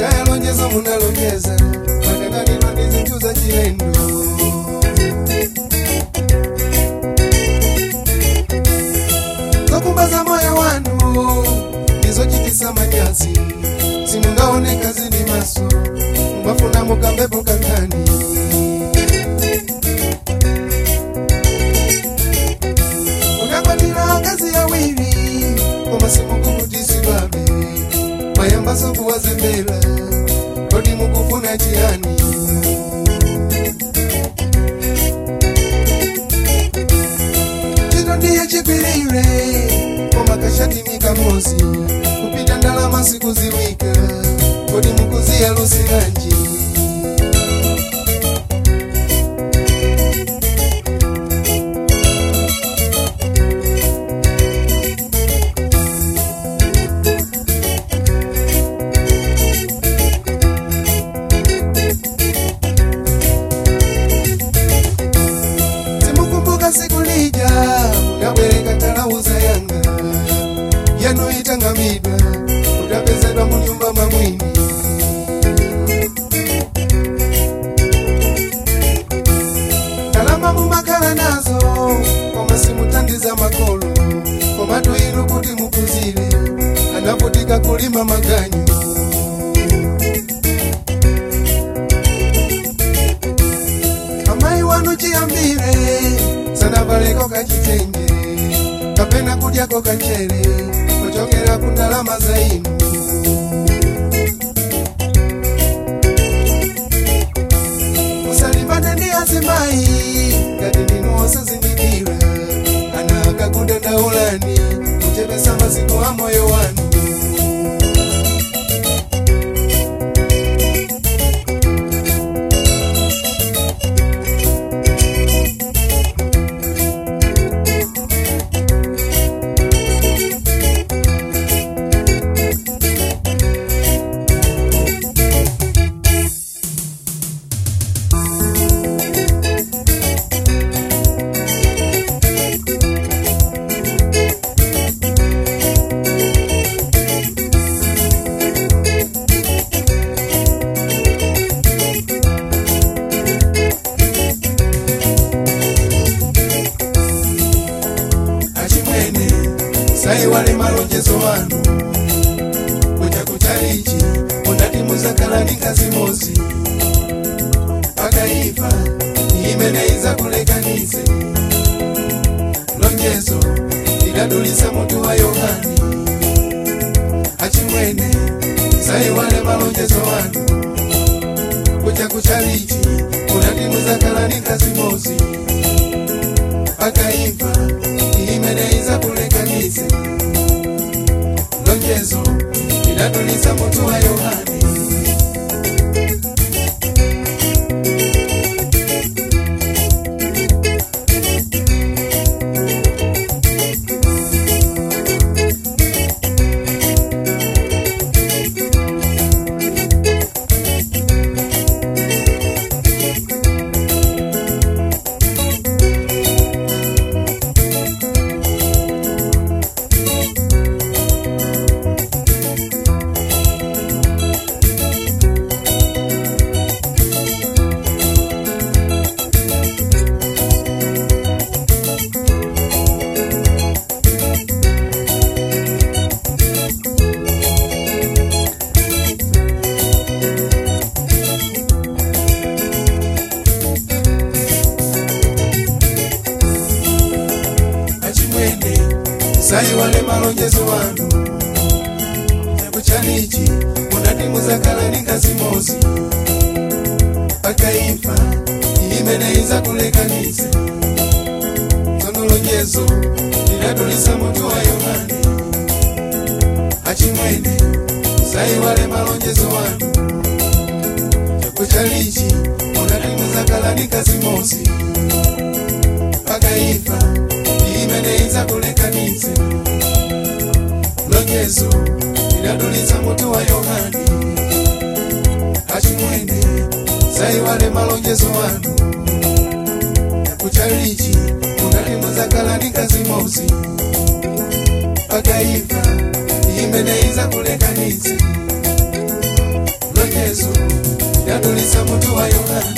kaya lonjezo munalonjeza makanganidwa ndi zinthu za chilendo zokumbaza moyo wanu ndizochitisa manyazi simungaoneka zili maso mwafuna mukambepo kankhani mukakwatira akazi awiri koma simukukutisidwabe mayambaso kuwazembera kodi mukufuna chiyani chito ndiye chigwirire koma kashati mikamozi kupita ndalama sikuziwika kodi mukuziyalusiranji simukumbuka siku lija munabwereka talauza yanga yanu itangamidwa utapezedwa munyumba mamwini kalama mumakhala nazo koma simutandiza makolo koma tuiru kuti mukuzire anavutika kulima maganyu amayi wanu chiyambire sanavaleko kachitenge kapena kudyako kachere kuchokera ku ndalama za inu musalimbane ndi azimayi ngati ndinu osazindikira ana akakudandaulani kuchepesa masiku a moyo wanu achimwene saiwale malonjezo wanu kuja kuchalichi mundati muzakhala ndi ngazi mozi pakaifa imene izakulekanise lonjezo lidadulisa mutu wa yohani achimwene saiwale malonjezo wanu kuja kuchalichi mundati muzakhala ndi ngazi mozi pakaifa imene izakulekanise lonjezo lidadulisa mutu wa yohani achimwene saiwale malonjezo wanu chakuchalichi munati muzakhala ndi ngazi mozi pakaifa imene izakulekanise tsono lonjezo lidadulisa mutu wa yohane achimwene saiwale malonjezo wanu chakuchalichi munati muzakhala ndi ngazi mozi pakaifa imene izakulekanise lonjezo lidadulitsa mutu wa yohani achimwene saiwale malonjezo wanu kuchalichi munati muzakhala ndi ngazi mozi pakaifa imene izakulekanise linadulisa mutu wa yohani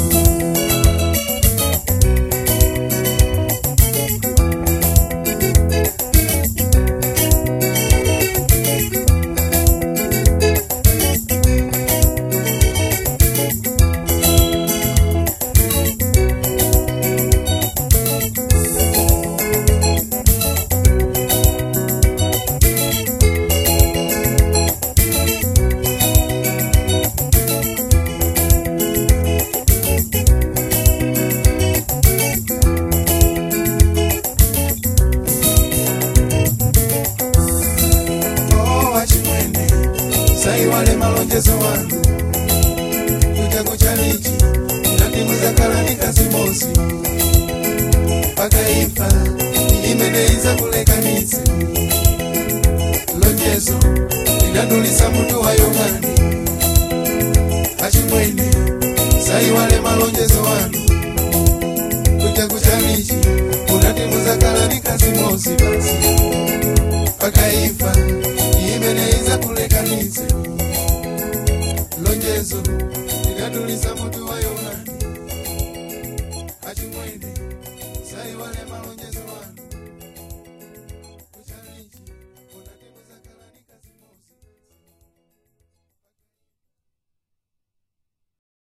Oh, wachimwene saiwale malonjezo wanu kuchago chalichi ndandimuzakalanika zimosi pakaifa imeneiza kulekanisi lonjezo linadulisa mutu wa yohani achimwene saiwale malonjezo wanu kuchago chalichi unandimuzakalanika zimosi basi pakaifa imeneiza kulekanise lonjezo linadulisa mutu wa